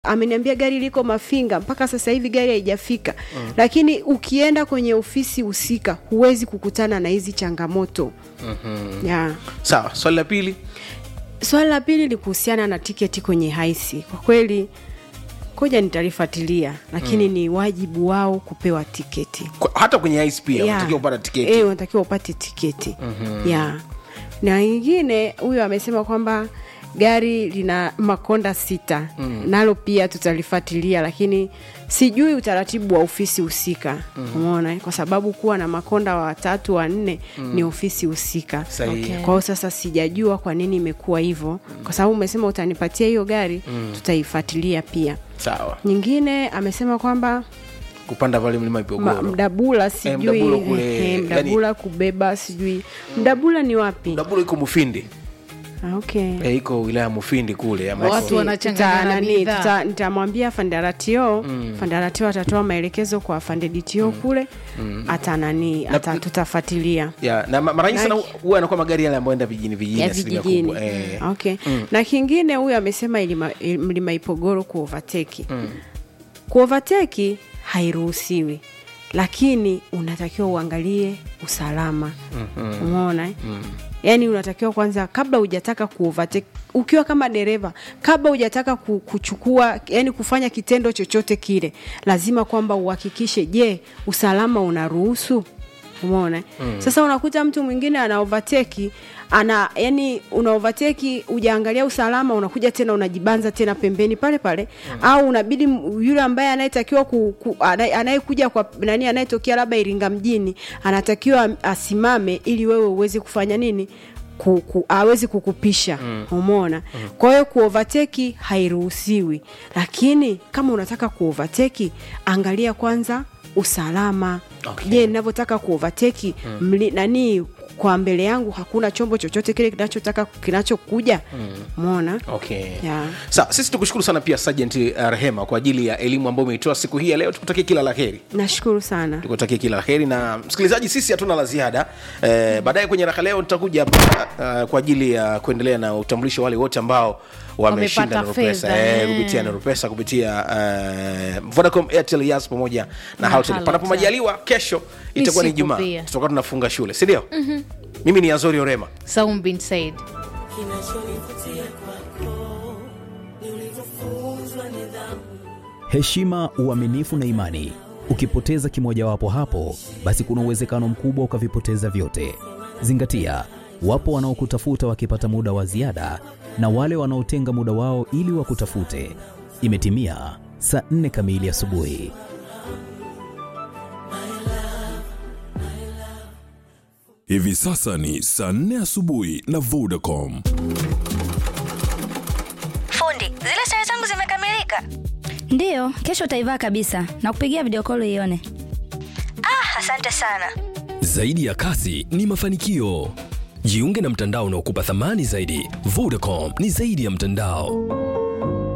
ameniambia gari liko Mafinga, mpaka sasa hivi gari haijafika. mm. Lakini ukienda kwenye ofisi husika huwezi kukutana na hizi changamoto. mm-hmm. yeah. sawa swali la pili Swali la pili ni kuhusiana na tiketi kwenye haisi. Kwa kweli koja nitalifuatilia, lakini ni wajibu wao kupewa tiketi. Kwa- hata kwenye ice pia Yeah. unatakiwa kupata tiketi Eh, unatakiwa upate tiketi yeah. Na ingine huyo amesema kwamba gari lina makonda sita nalo pia tutalifuatilia, lakini sijui utaratibu wa ofisi husika umeona, eh? kwa sababu kuwa na makonda watatu wanne ni ofisi husika. Sahihi. Kwa hiyo sasa sijajua kwa nini imekuwa hivyo, kwa sababu umesema utanipatia hiyo gari, tutaifuatilia pia. sawa Nyingine amesema kwamba kupanda pale mlima Ma, Ipogoro mdabula sijui Mdabula kule, eh, yani- mdabula kubeba sijui mdabula ni wapi? Mdabula iko Mufindi Ah, okay. e, iko wilaya ya Mufindi kule ama Watu iko- wanachanganya Tuta- na nani, bidhaa. tuta- nitamwambia fandaratio fandaratio atatoa maelekezo kwa fandeditio kule ata nani ata tutafuatilia ya na ma- mara nyingi sana Na- huwa anakuwa magari yale ambayo enda vijijini vijijini ya asilimia vijijini kubwa eh. okay. na kingine huyu amesema ilima, il- mlima ipogoro kuovateki kuovateki hairuhusiwi lakini unatakiwa uangalie usalama umeona eh? yaani unatakiwa kwanza kabla hujataka kuovateki ukiwa kama dereva kabla hujataka ku- kuchukua yani kufanya kitendo chochote kile lazima kwamba uhakikishe je usalama unaruhusu umeona eh? sasa unakuta mtu mwingine ana overtake ana yani una overtake ujaangalia usalama unakuja tena unajibanza tena pembeni pale pale au unabidi m- yule ambaye anayetakiwa ku, ku, anaye- anayekuja kwa nani anayetokea labda Iringa mjini anatakiwa am- asimame ili wewe uweze kufanya nini ku, ku, awezi kukupisha umeona kwa hiyo kuovateki hairuhusiwi lakini kama unataka kuovateki angalia kwanza usalama Okay. je ninavyotaka kuovateki mli nani kwa mbele yangu hakuna chombo chochote kile kinachotaka kinachokuja umeona okay Yeah. sawa sisi tukushukuru sana pia Sergeant uh, rehema kwa ajili ya elimu ambayo umeitoa siku hii ya leo tukutakie kila la heri nashukuru sana tukutakie kila la heri na msikilizaji sisi hatuna la ziada eh, baadaye kwenye raka leo tutakuja hapa uh, kwa ajili ya kuendelea na utambulisho wa wale wote ambao wameshinda Wamepata Nurupesa fedha, eh, eh. kupitia Nurupesa kupitia uh, Vodacom Airtel Yas pamoja na Na Halotel Halotel. panapo majaliwa kesho itakuwa ni siku Jumaa pia. tutakuwa tunafunga shule si ndio mimi ni Azori Orema Saum bin Said. Kinachonivutia kwako ni ulivyofunzwa nidhamu. heshima, uaminifu na imani. Ukipoteza kimojawapo hapo, basi kuna uwezekano mkubwa ukavipoteza vyote. Zingatia, wapo wanaokutafuta wakipata muda wa ziada na wale wanaotenga muda wao ili wakutafute. Imetimia saa nne kamili asubuhi. Hivi sasa ni saa nne asubuhi na Vodacom. Fundi, zile sare zangu zimekamilika. Ndiyo, kesho utaivaa kabisa na kupigia video call ione. Ah, asante sana. Zaidi ya kasi ni mafanikio. Jiunge na mtandao unaokupa thamani zaidi. Vodacom ni zaidi ya mtandao.